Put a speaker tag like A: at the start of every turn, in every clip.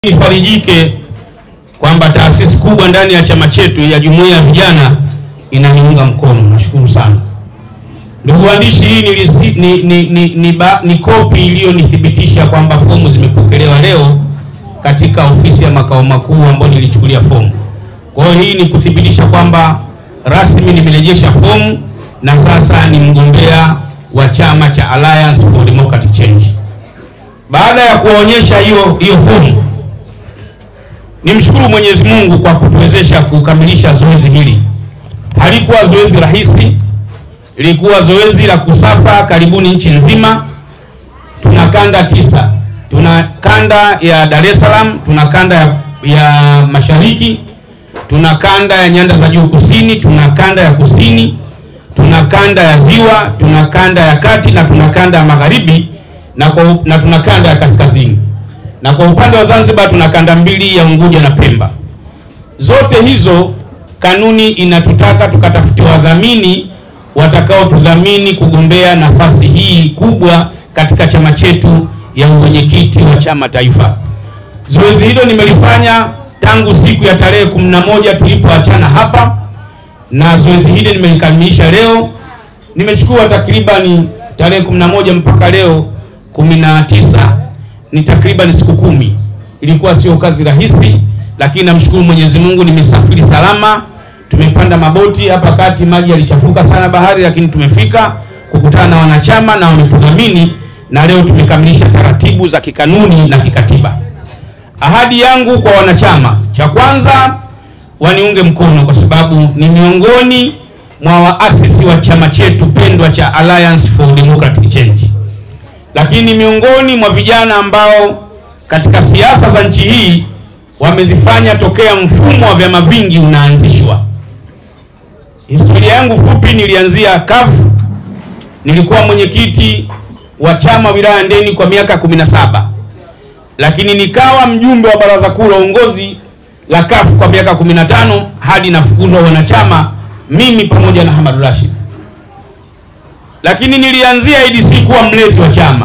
A: Nifarijike kwamba taasisi kubwa ndani ya chama chetu ya jumuiya ya vijana inaniunga mkono. Nashukuru sana ndugu waandishi, hii ni, risi- ni, ni, ni, ni, ba, ni kopi iliyonithibitisha kwamba fomu zimepokelewa leo katika ofisi ya makao makuu ambayo nilichukulia fomu. Kwa hiyo hii ni kuthibitisha kwamba rasmi nimerejesha fomu na sasa ni mgombea wa chama cha Alliance for Democratic Change. Baada ya kuwaonyesha hiyo hiyo fomu Nimshukuru Mwenyezi Mungu kwa kutuwezesha kukamilisha zoezi hili. Halikuwa zoezi rahisi, lilikuwa zoezi la kusafa karibuni nchi nzima. Tuna kanda tisa, tuna kanda ya Dar es Salaam, tuna kanda ya, ya Mashariki, tuna kanda ya Nyanda za Juu Kusini, tuna kanda ya Kusini, tuna kanda ya Ziwa, tuna kanda ya Kati na tuna kanda ya Magharibi na, kwa, na tuna kanda ya Kaskazini na kwa upande wa Zanzibar tuna kanda mbili ya Unguja na Pemba. Zote hizo kanuni inatutaka tukatafute wadhamini watakaotudhamini kugombea nafasi hii kubwa katika chama chetu ya uwenyekiti wa chama taifa. Zoezi hilo nimelifanya tangu siku ya tarehe 11 tulipoachana hapa, na zoezi hili nimelikamilisha leo. Nimechukua takribani tarehe 11 mpaka leo 19 ni takriban siku kumi. Ilikuwa sio kazi rahisi, lakini namshukuru Mwenyezi Mungu, nimesafiri salama. Tumepanda maboti hapa kati, maji yalichafuka sana bahari, lakini tumefika kukutana na wanachama na wametudhamini, na leo tumekamilisha taratibu za kikanuni na kikatiba. Ahadi yangu kwa wanachama, cha kwanza waniunge mkono kwa sababu ni miongoni mwa waasisi wa chama chetu pendwa cha Alliance for Democratic Change lakini miongoni mwa vijana ambao katika siasa za nchi hii wamezifanya tokea mfumo wa vyama vingi unaanzishwa. Historia yangu fupi, nilianzia kafu, nilikuwa mwenyekiti wa chama wilaya Ndeni kwa miaka 17, lakini nikawa mjumbe wa baraza kuu la uongozi la kafu kwa miaka 15 hadi nafukuzwa wanachama mimi pamoja na Hamad Rashid lakini nilianzia ADC kuwa mlezi wa chama,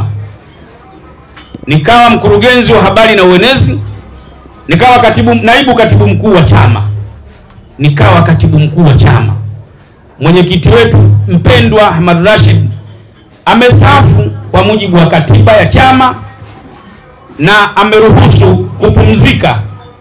A: nikawa mkurugenzi wa habari na uenezi, nikawa katibu, naibu katibu mkuu wa chama, nikawa katibu mkuu wa chama. Mwenyekiti wetu mpendwa Ahmad Rashid amestaafu kwa mujibu wa katiba ya chama na ameruhusu kupumzika.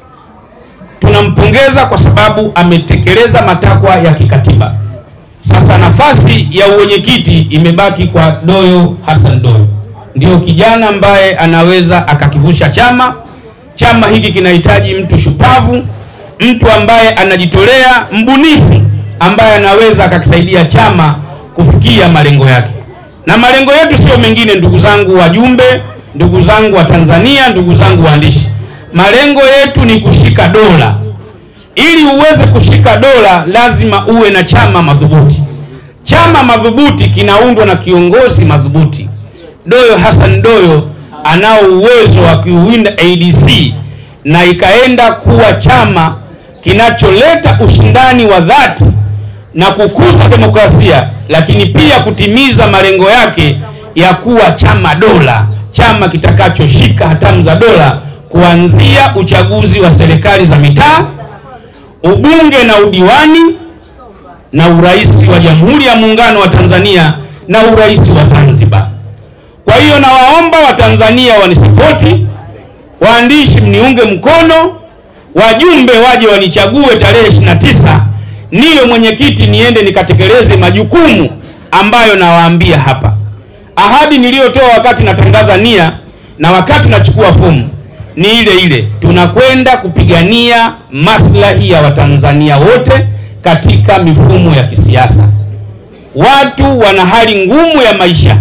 A: Tunampongeza kwa sababu ametekeleza matakwa ya kikatiba. Sasa nafasi ya uwenyekiti imebaki kwa Doyo Hassan Doyo, ndio kijana ambaye anaweza akakivusha chama. Chama hiki kinahitaji mtu shupavu, mtu ambaye anajitolea, mbunifu, ambaye anaweza akakisaidia chama kufikia malengo yake. Na malengo yetu sio mengine, ndugu zangu wajumbe, ndugu zangu wa Tanzania, ndugu zangu waandishi, malengo yetu ni kushika dola ili uweze kushika dola lazima uwe na chama madhubuti. Chama madhubuti kinaundwa na kiongozi madhubuti. Doyo Hassan Doyo anao uwezo wa kuiwinda ADC na ikaenda kuwa chama kinacholeta ushindani wa dhati na kukuza demokrasia, lakini pia kutimiza malengo yake ya kuwa chama dola, chama kitakachoshika hatamu za dola kuanzia uchaguzi wa serikali za mitaa ubunge na udiwani na urais wa Jamhuri ya Muungano wa Tanzania na urais wa Zanzibar. Kwa hiyo nawaomba Watanzania wanisipoti, waandishi mniunge mkono, wajumbe waje wanichague tarehe 29 niwe mwenyekiti, niende nikatekeleze majukumu ambayo nawaambia hapa. Ahadi niliyotoa wakati natangaza nia na wakati nachukua fomu ni ile ile, tunakwenda kupigania maslahi ya Watanzania wote katika mifumo ya kisiasa. Watu wana hali ngumu ya maisha,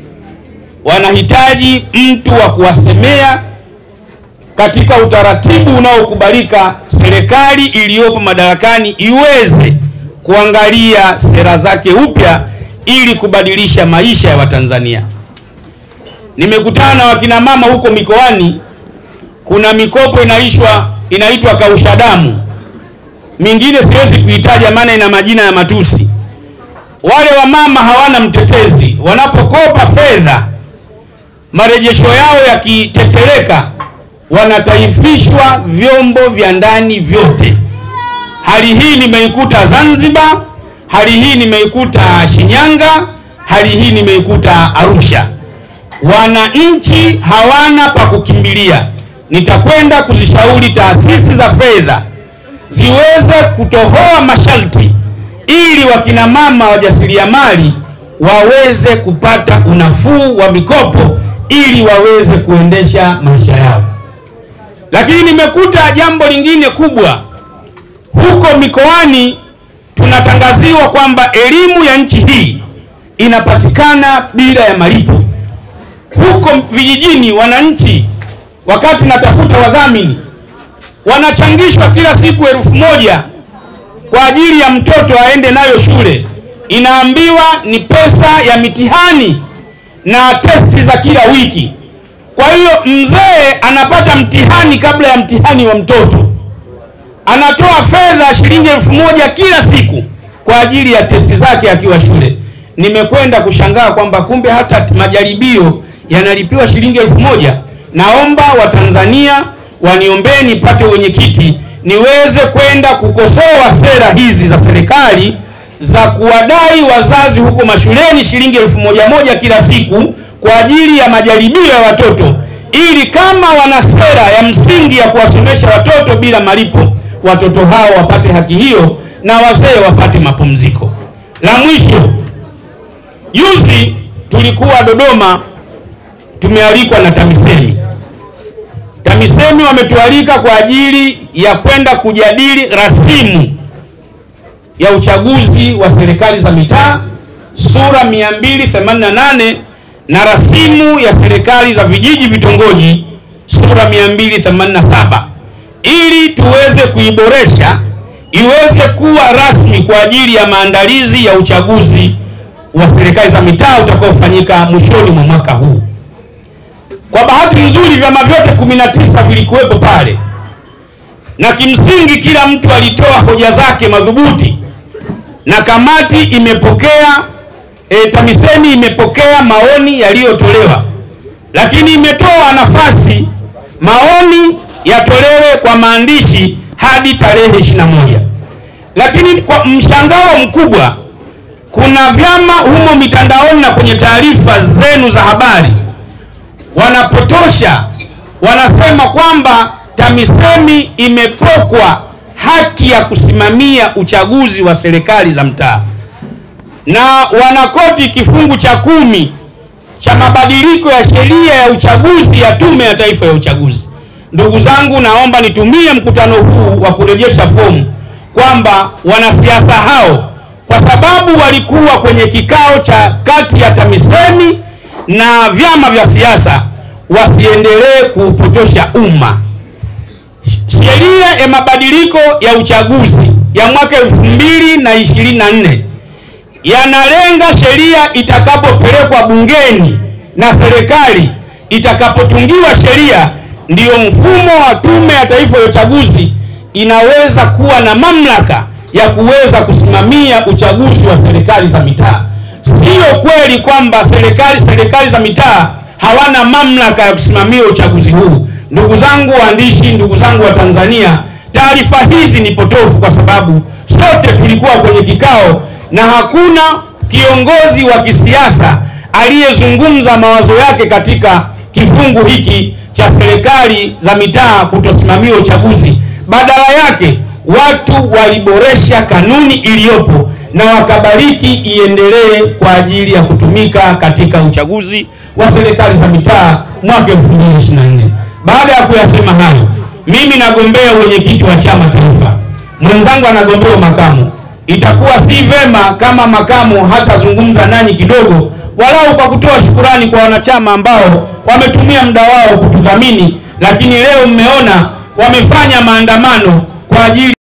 A: wanahitaji mtu wa kuwasemea katika utaratibu unaokubalika. Serikali iliyopo madarakani iweze kuangalia sera zake upya ili kubadilisha maisha ya Watanzania. Nimekutana na wakina mama huko mikoani kuna mikopo inaishwa inaitwa kausha damu, mingine siwezi kuitaja maana ina majina ya matusi. Wale wamama hawana mtetezi, wanapokopa fedha marejesho yao yakitetereka, wanataifishwa vyombo vya ndani vyote. Hali hii nimeikuta Zanzibar, hali hii nimeikuta Shinyanga, hali hii nimeikuta Arusha. Wananchi hawana pa kukimbilia. Nitakwenda kuzishauri taasisi za fedha ziweze kutohoa masharti ili wakina mama wajasiriamali waweze kupata unafuu wa mikopo ili waweze kuendesha maisha yao. Lakini nimekuta jambo lingine kubwa huko mikoani, tunatangaziwa kwamba elimu ya nchi hii inapatikana bila ya malipo. Huko vijijini, wananchi wakati natafuta wadhamini wanachangishwa kila siku elfu moja kwa ajili ya mtoto aende nayo shule, inaambiwa ni pesa ya mitihani na testi za kila wiki. Kwa hiyo mzee anapata mtihani kabla ya mtihani wa mtoto, anatoa fedha shilingi elfu moja kila siku kwa ajili ya testi zake akiwa shule. Nimekwenda kushangaa kwamba kumbe hata majaribio yanalipiwa shilingi elfu moja. Naomba Watanzania waniombee nipate wenyekiti niweze kwenda kukosoa sera hizi za serikali za kuwadai wazazi huko mashuleni shilingi elfu moja moja kila siku kwa ajili ya majaribio ya watoto, ili kama wana sera ya msingi ya kuwasomesha watoto bila malipo, watoto hao wapate haki hiyo na wazee wapate mapumziko. La mwisho, juzi tulikuwa Dodoma, tumealikwa na TAMISEMI. TAMISEMI wametualika kwa ajili ya kwenda kujadili rasimu ya uchaguzi wa serikali za mitaa sura 288 na rasimu ya serikali za vijiji vitongoji sura 287 ili tuweze kuiboresha iweze kuwa rasmi kwa ajili ya maandalizi ya uchaguzi wa serikali za mitaa utakaofanyika mwishoni mwa mwaka huu. Kwa bahati nzuri vyama vyote 19 vilikuwepo pale, na kimsingi kila mtu alitoa hoja zake madhubuti, na kamati imepokea e, TAMISEMI imepokea maoni yaliyotolewa, lakini imetoa nafasi maoni yatolewe kwa maandishi hadi tarehe 21. Lakini kwa mshangao mkubwa, kuna vyama humo mitandaoni na kwenye taarifa zenu za habari wanapotosha, wanasema kwamba TAMISEMI imepokwa haki ya kusimamia uchaguzi wa serikali za mtaa, na wanakoti kifungu cha kumi cha mabadiliko ya sheria ya uchaguzi ya Tume ya Taifa ya Uchaguzi. Ndugu zangu, naomba nitumie mkutano huu wa kurejesha fomu kwamba wanasiasa hao, kwa sababu walikuwa kwenye kikao cha kati ya TAMISEMI na vyama vya siasa, wasiendelee kuupotosha umma. Sheria ya mabadiliko ya uchaguzi ya mwaka elfu mbili na ishirini na nne yanalenga sheria itakapopelekwa bungeni na serikali itakapotungiwa sheria, ndiyo mfumo wa Tume ya Taifa ya Uchaguzi inaweza kuwa na mamlaka ya kuweza kusimamia uchaguzi wa serikali za mitaa. Sio kweli kwamba serikali serikali za mitaa hawana mamlaka ya kusimamia uchaguzi huu. Ndugu zangu waandishi, ndugu zangu wa Tanzania, taarifa hizi ni potofu, kwa sababu sote tulikuwa kwenye kikao na hakuna kiongozi wa kisiasa aliyezungumza mawazo yake katika kifungu hiki cha serikali za mitaa kutosimamia uchaguzi. Badala yake watu waliboresha kanuni iliyopo na wakabariki iendelee kwa ajili ya kutumika katika uchaguzi wa serikali za mitaa mwaka 2024. Baada ya kuyasema hayo, mimi nagombea wenyekiti wa chama taifa, mwenzangu anagombea makamu. Itakuwa si vema kama makamu hatazungumza nanyi kidogo, walau kwa kutoa shukurani kwa wanachama ambao wametumia muda wao kutudhamini, lakini leo mmeona wamefanya maandamano kwa ajili